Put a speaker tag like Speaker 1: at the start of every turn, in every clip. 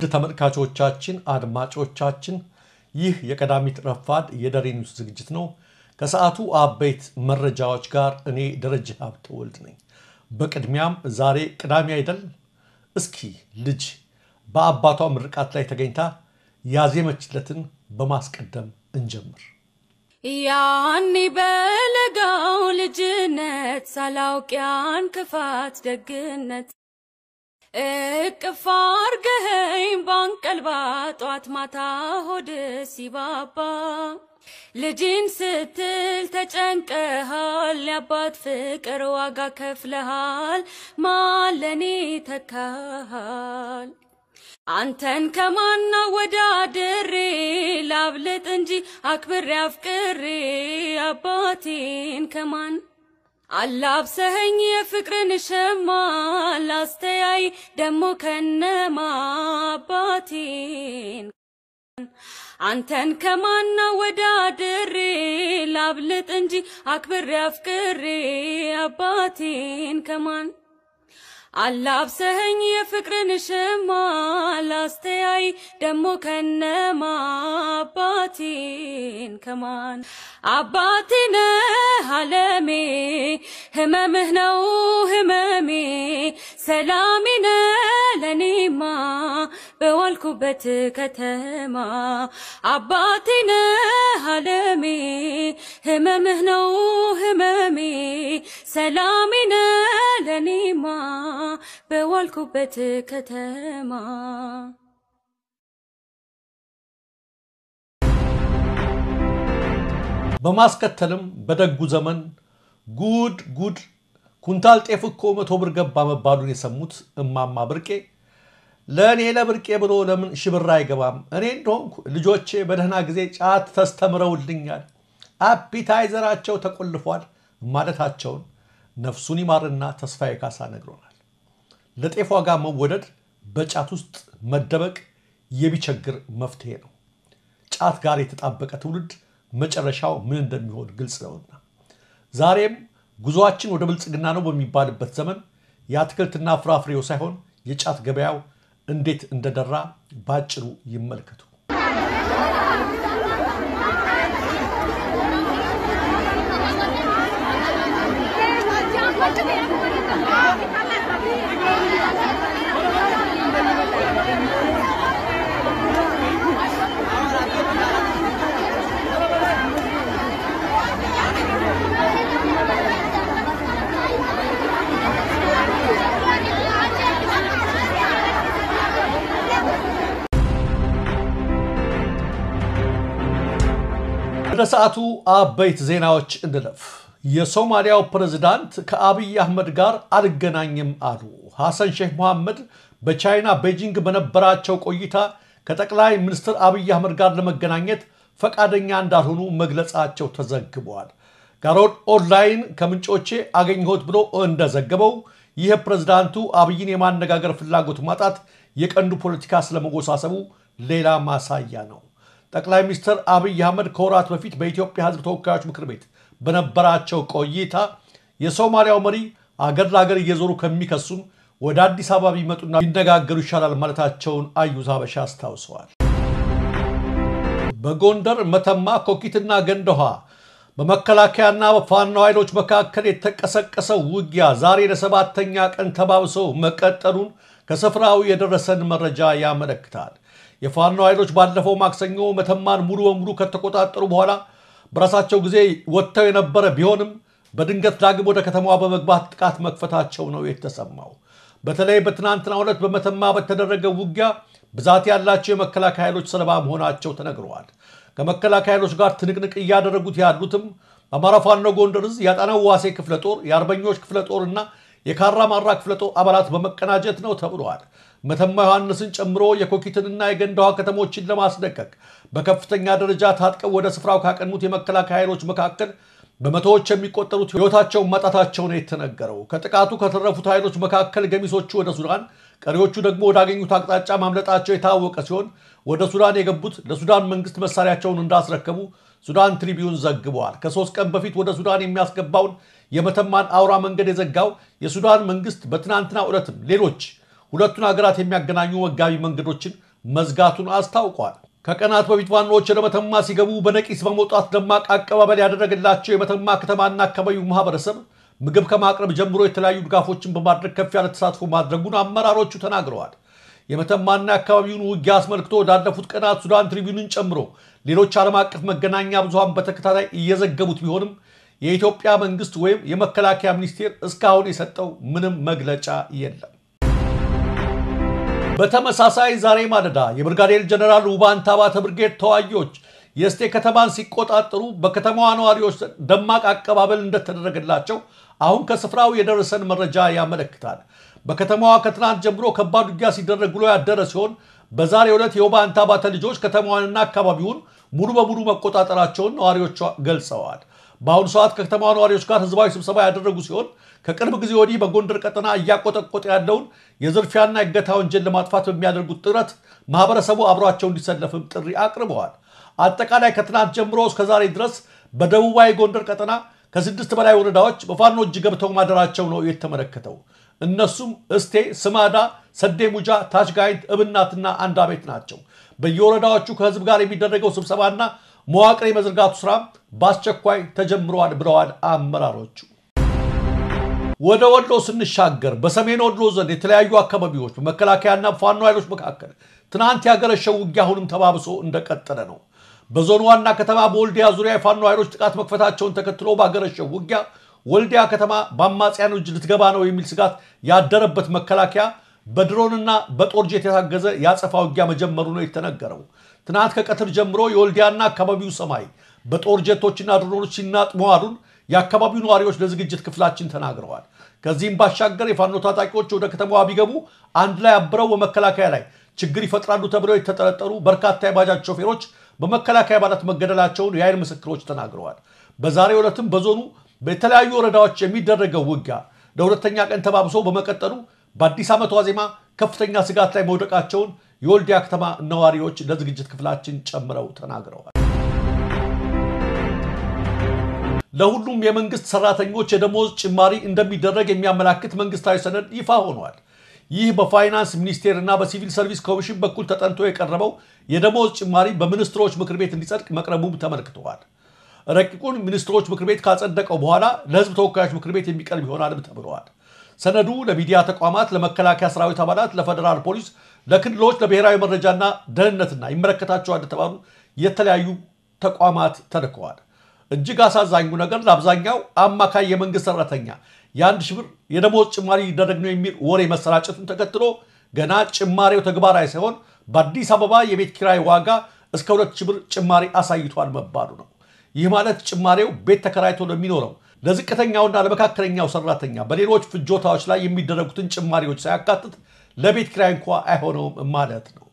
Speaker 1: ውድ ተመልካቾቻችን፣ አድማጮቻችን ይህ የቀዳሚት ረፋድ የደሬ ኒውስ ዝግጅት ነው። ከሰዓቱ አበይት መረጃዎች ጋር እኔ ደረጀ ሀብተወልድ ነኝ። በቅድሚያም ዛሬ ቅዳሜ አይደል? እስኪ ልጅ በአባቷ ምርቃት ላይ ተገኝታ ያዜመችለትን በማስቀደም እንጀምር።
Speaker 2: ያኔ በለጋው ልጅነት ሳላውቅ ያን ክፋት ደግነት እቅፍ አርገኸኝ ባንቀልባ ጧት ማታ ሆድ ሲባባ ልጅን ስትል ተጨንቀሃል፣ የአባት ፍቅር ዋጋ ከፍለሃል፣ ማለኔ ተካሃል። አንተን ከማና ወዳድሬ ላብልጥ እንጂ አክብሬ አፍቅሬ አባቴን ከማን አላብሰኸኝ የፍቅርን ሸማ ላስተያይ ደሞ ከነማ አባቴን አንተን ከማና ወዳድሬ ላብልጥ እንጂ አክብሬ አፍቅሬ አባቴን ከማን አላብሰኸኝ የፍቅርን ሸማ ላስተያይ ደሞ ከነማ አባቴን ከማን አባቴ ነህ አለሜ ህመምህ ነው ህመሜ ሰላሜ ነህ ለኔማ በዋልኩበት ከተማ አባቴ ነህ አለሜ ህመምህ ነው ህመሜ ሰላሜ ነህ ለኔማ በዋልኩበት ከተማ
Speaker 1: በማስከተልም በደጉ ዘመን ጉድ ጉድ ኩንታል ጤፍ እኮ መቶ ብር ገባ መባሉን የሰሙት እማማ ብርቄ ለእኔ ለብርቄ ብሎ ለምን ሽብር አይገባም? እኔ እንደሆንኩ ልጆቼ በደህና ጊዜ ጫት ተስተምረውልኛል፣ አፒታይዘራቸው ተቆልፏል ማለታቸውን ነፍሱን ይማርና ተስፋዬ ካሳ ነግሮናል። ለጤፍ ዋጋ መወደድ በጫት ውስጥ መደበቅ የሚቸግር መፍትሄ ነው። ጫት ጋር የተጣበቀ ትውልድ መጨረሻው ምን እንደሚሆን ግልጽ ነውና ዛሬም ጉዞአችን ወደ ብልጽግና ነው በሚባልበት ዘመን የአትክልትና ፍራፍሬው ሳይሆን የጫት ገበያው እንዴት እንደደራ ባጭሩ ይመልከቱ። ወደ ሰዓቱ አበይት ዜናዎች እንለፍ። የሶማሊያው ፕሬዝዳንት ከአብይ አህመድ ጋር አልገናኝም አሉ። ሐሰን ሼህ መሐመድ በቻይና ቤጂንግ በነበራቸው ቆይታ ከጠቅላይ ሚኒስትር አብይ አህመድ ጋር ለመገናኘት ፈቃደኛ እንዳልሆኑ መግለጻቸው ተዘግበዋል። ጋሮድ ኦንላይን ከምንጮቼ አገኘሁት ብሎ እንደዘገበው ይህ ፕሬዝዳንቱ አብይን የማነጋገር ፍላጎት ማጣት የቀንዱ ፖለቲካ ስለመወሳሰቡ ሌላ ማሳያ ነው። ጠቅላይ ሚኒስትር አብይ አህመድ ከወራት በፊት በኢትዮጵያ ሕዝብ ተወካዮች ምክር ቤት በነበራቸው ቆይታ የሶማሊያው መሪ አገር ለአገር እየዞሩ ከሚከሱን ወደ አዲስ አበባ ቢመጡና ቢነጋገሩ ይሻላል ማለታቸውን አዩዝ ሀበሻ አስታውሰዋል። በጎንደር መተማ፣ ኮኪትና ገንደኋ በመከላከያና በፋኖ ኃይሎች መካከል የተቀሰቀሰው ውጊያ ዛሬ ለሰባተኛ ቀን ተባብሰው መቀጠሉን ከስፍራው የደረሰን መረጃ ያመለክታል። የፋኖ ኃይሎች ባለፈው ማክሰኞ መተማን ሙሉ በሙሉ ከተቆጣጠሩ በኋላ በራሳቸው ጊዜ ወጥተው የነበረ ቢሆንም በድንገት ዳግም ወደ ከተማዋ በመግባት ጥቃት መክፈታቸው ነው የተሰማው። በተለይ በትናንትናው ዕለት በመተማ በተደረገ ውጊያ ብዛት ያላቸው የመከላከያ ኃይሎች ሰለባ መሆናቸው ተነግረዋል። ከመከላከያ ኃይሎች ጋር ትንቅንቅ እያደረጉት ያሉትም በአማራ ፋኖ ጎንደር ዕዝ የአጣናው ዋሴ ክፍለ ጦር፣ የአርበኞች ክፍለ ጦር እና የካራ ማራ ክፍለ ጦር አባላት በመቀናጀት ነው ተብለዋል። መተማ ዮሐንስን ጨምሮ የኮኪትንና የገንዳዋ ከተሞችን ለማስለቀቅ በከፍተኛ ደረጃ ታጥቀው ወደ ስፍራው ካቀኑት የመከላከያ ኃይሎች መካከል በመቶዎች የሚቆጠሩት ሕይወታቸውን ማጣታቸው ነው የተነገረው። ከጥቃቱ ከተረፉት ኃይሎች መካከል ገሚሶቹ ወደ ሱዳን፣ ቀሪዎቹ ደግሞ ወዳገኙት አቅጣጫ ማምለጣቸው የታወቀ ሲሆን ወደ ሱዳን የገቡት ለሱዳን መንግስት መሳሪያቸውን እንዳስረከቡ ሱዳን ትሪቢዩን ዘግበዋል። ከሶስት ቀን በፊት ወደ ሱዳን የሚያስገባውን የመተማን አውራ መንገድ የዘጋው የሱዳን መንግስት በትናንትናው ዕለትም ሌሎች ሁለቱን ሀገራት የሚያገናኙ መጋቢ መንገዶችን መዝጋቱን አስታውቋል። ከቀናት በፊት ፋኖዎች ወደ መተማ ሲገቡ በነቂስ በመውጣት ደማቅ አቀባበል ያደረገላቸው የመተማ ከተማና አካባቢው ማህበረሰብ ምግብ ከማቅረብ ጀምሮ የተለያዩ ድጋፎችን በማድረግ ከፍ ያለ ተሳትፎ ማድረጉን አመራሮቹ ተናግረዋል። የመተማና የአካባቢውን ውጊያ አስመልክቶ ወዳለፉት ቀናት ሱዳን ትሪቢዩንን ጨምሮ ሌሎች ዓለም አቀፍ መገናኛ ብዙሃን በተከታታይ እየዘገቡት ቢሆንም የኢትዮጵያ መንግስት ወይም የመከላከያ ሚኒስቴር እስካሁን የሰጠው ምንም መግለጫ የለም። በተመሳሳይ ዛሬ ማለዳ የብርጋዴር ጀነራል ውባንታ ባተ ብርጌድ ተዋጊዎች የእስቴ ከተማን ሲቆጣጠሩ በከተማዋ ነዋሪዎች ደማቅ አቀባበል እንደተደረገላቸው አሁን ከስፍራው የደረሰን መረጃ ያመለክታል። በከተማዋ ከትናንት ጀምሮ ከባድ ውጊያ ሲደረግ ውሎ ያደረ ሲሆን በዛሬው ዕለት የውባንታ ባተ ልጆች ከተማዋንና አካባቢውን ሙሉ በሙሉ መቆጣጠራቸውን ነዋሪዎቿ ገልጸዋል። በአሁኑ ሰዓት ከከተማ ነዋሪዎች ጋር ህዝባዊ ስብሰባ ያደረጉ ሲሆን ከቅርብ ጊዜ ወዲህ በጎንደር ቀጠና እያቆጠቆጠ ያለውን የዝርፊያና እገታ ወንጀል ለማጥፋት በሚያደርጉት ጥረት ማህበረሰቡ አብሯቸው እንዲሰለፍም ጥሪ አቅርበዋል። አጠቃላይ ከትናንት ጀምሮ እስከ ዛሬ ድረስ በደቡባዊ ጎንደር ቀጠና ከስድስት በላይ ወረዳዎች በፋኖ እጅ ገብተው ማደራቸው ነው የተመለከተው። እነሱም እስቴ፣ ስማዳ፣ ሰዴ ሙጃ፣ ታች ጋይንት፣ እብናትና አንድ አቤት ናቸው። በየወረዳዎቹ ከህዝብ ጋር የሚደረገው ስብሰባና መዋቅር የመዘርጋቱ ስራ በአስቸኳይ ተጀምረዋል ብለዋል አመራሮቹ። ወደ ወሎ ስንሻገር በሰሜን ወሎ ዘንድ የተለያዩ አካባቢዎች በመከላከያና ፋኖ ኃይሎች መካከል ትናንት ያገረሸው ውጊያ አሁንም ተባብሶ እንደቀጠለ ነው። በዞኑ ዋና ከተማ በወልዲያ ዙሪያ የፋኖ ኃይሎች ጥቃት መክፈታቸውን ተከትሎ ባገረሸው ውጊያ ወልዲያ ከተማ በአማጽያን እጅ ልትገባ ነው የሚል ስጋት ያደረበት መከላከያ በድሮንና በጦር ጄት የታገዘ የአጸፋ ውጊያ መጀመሩ ነው የተነገረው። ትናንት ከቀትር ጀምሮ የወልዲያና አካባቢው ሰማይ በጦር ጀቶችና ድሮኖች ሲናጥ መዋሉን የአካባቢው ነዋሪዎች ለዝግጅት ክፍላችን ተናግረዋል። ከዚህም ባሻገር የፋኖ ታጣቂዎች ወደ ከተማዋ ቢገቡ አንድ ላይ አብረው በመከላከያ ላይ ችግር ይፈጥራሉ ተብለው የተጠረጠሩ በርካታ የባጃጅ ሾፌሮች በመከላከያ አባላት መገደላቸውን የአይን ምስክሮች ተናግረዋል። በዛሬው ዕለትም በዞኑ በተለያዩ ወረዳዎች የሚደረገው ውጊያ ለሁለተኛ ቀን ተባብሶ በመቀጠሉ በአዲስ ዓመት ዋዜማ ከፍተኛ ስጋት ላይ መውደቃቸውን የወልዲያ ከተማ ነዋሪዎች ለዝግጅት ክፍላችን ጨምረው ተናግረዋል። ለሁሉም የመንግስት ሰራተኞች የደሞዝ ጭማሪ እንደሚደረግ የሚያመላክት መንግስታዊ ሰነድ ይፋ ሆኗል። ይህ በፋይናንስ ሚኒስቴር እና በሲቪል ሰርቪስ ኮሚሽን በኩል ተጠንቶ የቀረበው የደሞዝ ጭማሪ በሚኒስትሮች ምክር ቤት እንዲጸድቅ መቅረቡም ተመልክተዋል። ረቂቁን ሚኒስትሮች ምክር ቤት ካጸደቀው በኋላ ለህዝብ ተወካዮች ምክር ቤት የሚቀርብ ይሆናልም ተብለዋል። ሰነዱ ለሚዲያ ተቋማት፣ ለመከላከያ ሰራዊት አባላት፣ ለፌዴራል ፖሊስ፣ ለክልሎች፣ ለብሔራዊ መረጃና ደህንነትና ይመለከታቸዋል የተባሉ የተለያዩ ተቋማት ተልከዋል። እጅግ አሳዛኙ ነገር ለአብዛኛው አማካይ የመንግስት ሰራተኛ የአንድ ሺህ ብር የደሞዝ ጭማሪ ሊደረግ ነው የሚል ወሬ መሰራጨቱን ተከትሎ ገና ጭማሬው ተግባራዊ ሳይሆን በአዲስ አበባ የቤት ኪራይ ዋጋ እስከ ሁለት ሺህ ብር ጭማሪ አሳይቷል መባሉ ነው። ይህ ማለት ጭማሬው ቤት ተከራይቶ ለሚኖረው ለዝቅተኛውና ለመካከለኛው ሰራተኛ በሌሎች ፍጆታዎች ላይ የሚደረጉትን ጭማሪዎች ሳያካትት ለቤት ኪራይ እንኳ አይሆነውም ማለት ነው።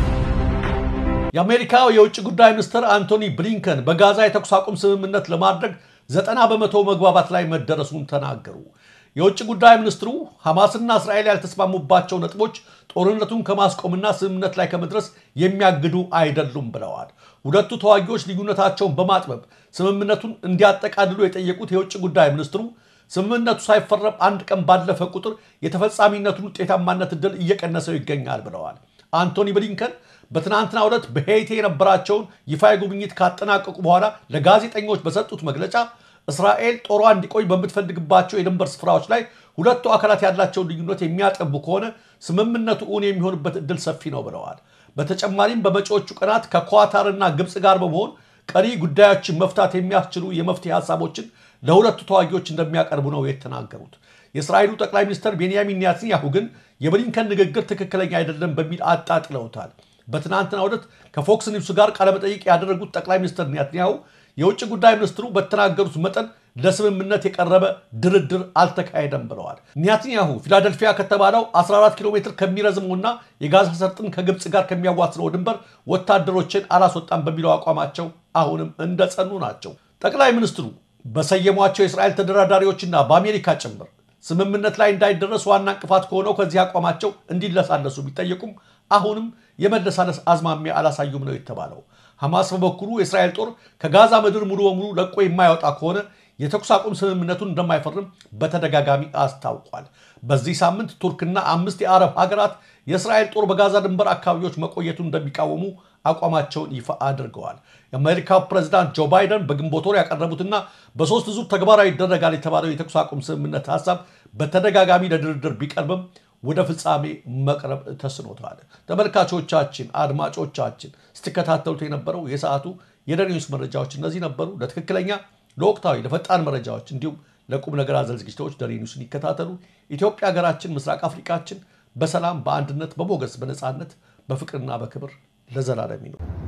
Speaker 1: የአሜሪካው የውጭ ጉዳይ ሚኒስትር አንቶኒ ብሊንከን በጋዛ የተኩስ አቁም ስምምነት ለማድረግ ዘጠና በመቶ መግባባት ላይ መደረሱን ተናገሩ። የውጭ ጉዳይ ሚኒስትሩ ሐማስና እስራኤል ያልተስማሙባቸው ነጥቦች ጦርነቱን ከማስቆምና ስምምነት ላይ ከመድረስ የሚያግዱ አይደሉም ብለዋል። ሁለቱ ተዋጊዎች ልዩነታቸውን በማጥበብ ስምምነቱን እንዲያጠቃልሉ የጠየቁት የውጭ ጉዳይ ሚኒስትሩ ስምምነቱ ሳይፈረም አንድ ቀን ባለፈ ቁጥር የተፈጻሚነቱን ውጤታማነት እድል እየቀነሰው ይገኛል ብለዋል። አንቶኒ ብሊንከን በትናንትናው ዕለት በሄይቲ የነበራቸውን ይፋዊ ጉብኝት ካጠናቀቁ በኋላ ለጋዜጠኞች በሰጡት መግለጫ እስራኤል ጦሯ እንዲቆይ በምትፈልግባቸው የድንበር ስፍራዎች ላይ ሁለቱ አካላት ያላቸውን ልዩነት የሚያጠቡ ከሆነ ስምምነቱ እውን የሚሆንበት እድል ሰፊ ነው ብለዋል። በተጨማሪም በመጪዎቹ ቀናት ከኳታርና ግብፅ ጋር በመሆን ቀሪ ጉዳዮችን መፍታት የሚያስችሉ የመፍትሄ ሀሳቦችን ለሁለቱ ተዋጊዎች እንደሚያቀርቡ ነው የተናገሩት። የእስራኤሉ ጠቅላይ ሚኒስትር ቤንያሚን ኔታንያሁ ግን የብሊንከን ንግግር ትክክለኛ አይደለም በሚል አጣጥለውታል። በትናንትናው ዕለት ከፎክስ ኒውስ ጋር ቃለመጠይቅ ያደረጉት ጠቅላይ ሚኒስትር ኔታንያሁ የውጭ ጉዳይ ሚኒስትሩ በተናገሩት መጠን ለስምምነት የቀረበ ድርድር አልተካሄደም ብለዋል። ኔታንያሁ ፊላደልፊያ ከተባለው 14 ኪሎ ሜትር ከሚረዝመውና የጋዛ ሰርጥን ከግብፅ ጋር ከሚያዋስነው ድንበር ወታደሮችን አላስወጣም በሚለው አቋማቸው አሁንም እንደጸኑ ናቸው። ጠቅላይ ሚኒስትሩ በሰየሟቸው የእስራኤል ተደራዳሪዎችና በአሜሪካ ጭምር ስምምነት ላይ እንዳይደረስ ዋና እንቅፋት ከሆነው ከዚህ አቋማቸው እንዲለሳለሱ ቢጠየቁም አሁንም የመለሳለስ አዝማሚያ አላሳዩም ነው የተባለው። ሐማስ በበኩሉ የእስራኤል ጦር ከጋዛ ምድር ሙሉ በሙሉ ለቆ የማይወጣ ከሆነ የተኩስ አቁም ስምምነቱን እንደማይፈርም በተደጋጋሚ አስታውቋል። በዚህ ሳምንት ቱርክና አምስት የአረብ ሀገራት የእስራኤል ጦር በጋዛ ድንበር አካባቢዎች መቆየቱን እንደሚቃወሙ አቋማቸውን ይፋ አድርገዋል። የአሜሪካው ፕሬዚዳንት ጆ ባይደን በግንቦት ወር ያቀረቡትና በሶስት ዙር ተግባራዊ ይደረጋል የተባለው የተኩስ አቁም ስምምነት ሀሳብ በተደጋጋሚ ለድርድር ቢቀርብም ወደ ፍጻሜ መቅረብ ተስኖታል። ተመልካቾቻችን፣ አድማጮቻችን ስትከታተሉት የነበረው የሰዓቱ የደሬ ኒውስ መረጃዎች እነዚህ ነበሩ። ለትክክለኛ ለወቅታዊ ለፈጣን መረጃዎች እንዲሁም ለቁም ነገር አዘል ዝግጅቶች ደሬ ኒውስን ይከታተሉ። ኢትዮጵያ ሀገራችን፣ ምስራቅ አፍሪካችን በሰላም በአንድነት በሞገስ በነፃነት በፍቅርና በክብር ለዘላለም ይኑር።